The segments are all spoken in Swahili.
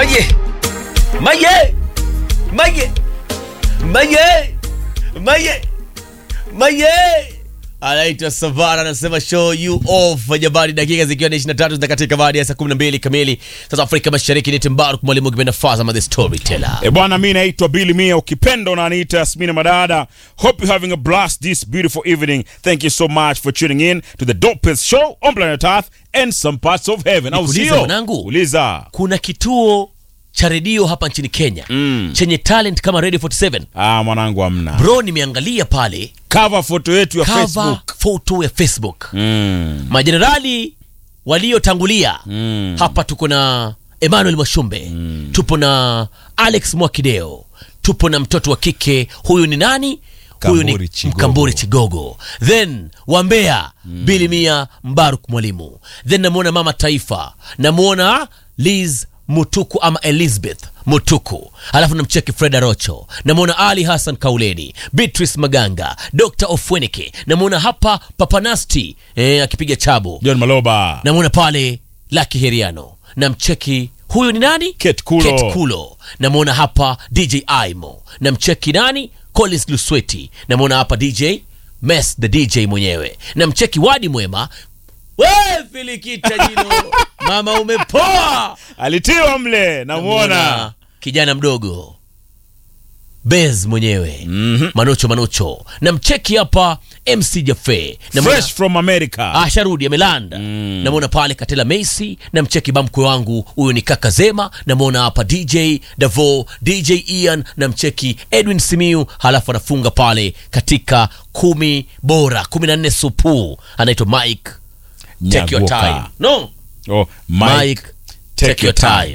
Maye! Maye! Maye! Maye! Maye! Maye! anaitwa Savara anasema show you off jabari, dakika zikiwa ni 23 zinakatika baada ya saa 12 kamili sasa Afrika Mashariki. Ni Timbaru mwalimu kipenda Faza the storyteller. E bwana, mi naitwa Billy Mia, ukipenda unaniita Yasmina Madada. Hope you're having a blast this beautiful evening. Thank you so much for tuning in to the dopest show on planet Earth and some parts of heaven. Au Nikuulize sio? mwanangu? Uliza. Kuna kituo cha redio hapa nchini Kenya Mm. chenye talent kama Radio 47. Ah, mwanangu amna. Bro, nimeangalia pale Cover photo yetu ya cover Facebook. photo ya Facebook Mm. majenerali waliotangulia Mm. hapa tuko na Emmanuel Mwashumbe tupo na Alex Mwakideo tupo na mtoto wa kike huyu ni nani huyu ni Kamburi Chigogo. Mkamburi Chigogo then Wambea Bili Mia Mbaruk Mwalimu then namwona mama taifa namwona Liz Mutuku ama Elizabeth Mutuku alafu namcheki Freda Rocho namwona Ali Hassan Kauleni Beatrice Maganga Dr. Ofwenike namwona hapa Papanasti eh, akipiga chabo John Maloba. namwona pale Laki Heriano namcheki huyu ni nani Kate Kulo. Kate Kulo namwona hapa DJ Aimo namcheki nani Collins Lusweti namwona hapa DJ Mess the DJ mwenyewe namcheki Wadi Mwema we filikita jino mama umepoa Alitiwa mle, namuona. Namwona kijana mdogo Bez mwenyewe Mhm. Manucho Manucho namcheki hapa MC Jafe namwona Fresh from America. asharudi amelanda namwona pale katela Messi namcheki bamkwe wangu huyu ni kaka Zema namwona hapa DJ Davo DJ Ian namcheki Edwin Simiu halafu anafunga pale katika kumi bora kumi na nne supu anaitwa Mike take your Nyagoka. time no Oh, Mike, Mike. take, your time,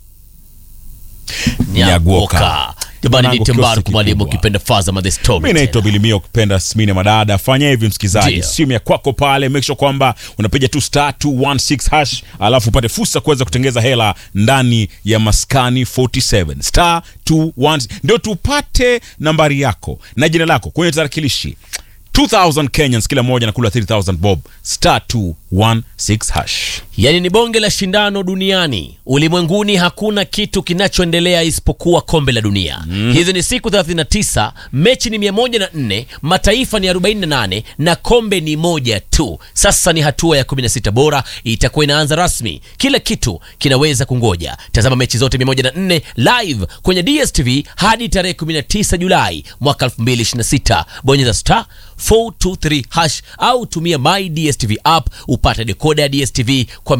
Nyagoka. Nyagoka jamani ni Mwanangu, Timbaru kioski kumwalimu kikubwa. ukipenda faza ma the story mi naitwa bilimia ukipenda smine madada fanya hivi msikilizaji Ndio. simu ya kwako pale make sure kwamba unapiga tu star 216 hash alafu upate fursa kuweza kutengeza hela ndani ya maskani 47 star 21 ndio tupate nambari yako na jina lako kwenye tarakilishi 2000 kenyans kila moja nakula 3000 bob star 216 hash yaani ni bonge la shindano duniani ulimwenguni hakuna kitu kinachoendelea isipokuwa kombe la dunia hizi ni siku 39 mechi ni 104 mataifa ni 48 na kombe ni moja tu sasa ni hatua ya 16 bora itakuwa inaanza rasmi kila kitu kinaweza kungoja tazama mechi zote 104 live kwenye dstv hadi tarehe 19 julai mwaka 2026 bonyeza star 423 hash au tumia my dstv app upate dekoda ya dstv kwa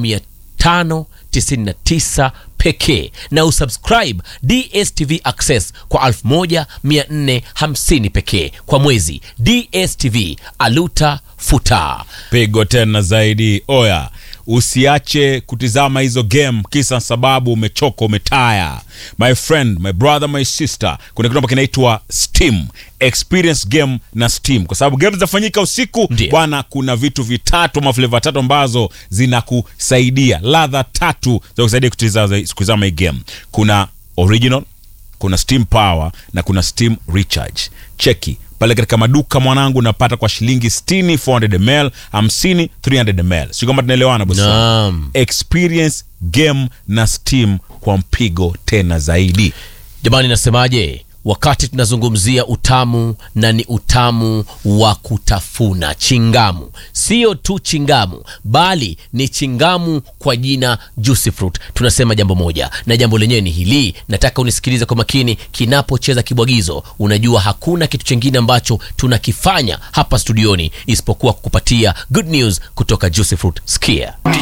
599 pekee na usubscribe dstv access kwa 1450 pekee kwa mwezi dstv aluta futa pigo tena zaidi oya usiache kutizama hizo game kisa sababu umechoka umetaya my friend my brother my sister kuna kitu ambacho kinaitwa steam experience game na steam kwa sababu game zinafanyika usiku Ndiyo. bwana kuna vitu vitatu ama fleva tatu ambazo zinakusaidia ladha tatu za kusaidia kutizama kutizama hii game kuna original kuna steam power na kuna steam recharge cheki pale katika maduka mwanangu napata kwa shilingi 60 400 ml 50 300 ml si kwamba tunaelewana bosi wangu? naam experience game na steam kwa mpigo tena zaidi jamani nasemaje wakati tunazungumzia utamu na ni utamu wa kutafuna chingamu sio tu chingamu bali ni chingamu kwa jina juicy fruit tunasema jambo moja na jambo lenyewe ni hili nataka unisikilize kwa makini kinapocheza kibwagizo unajua hakuna kitu chingine ambacho tunakifanya hapa studioni isipokuwa kukupatia good news kutoka juicy fruit skia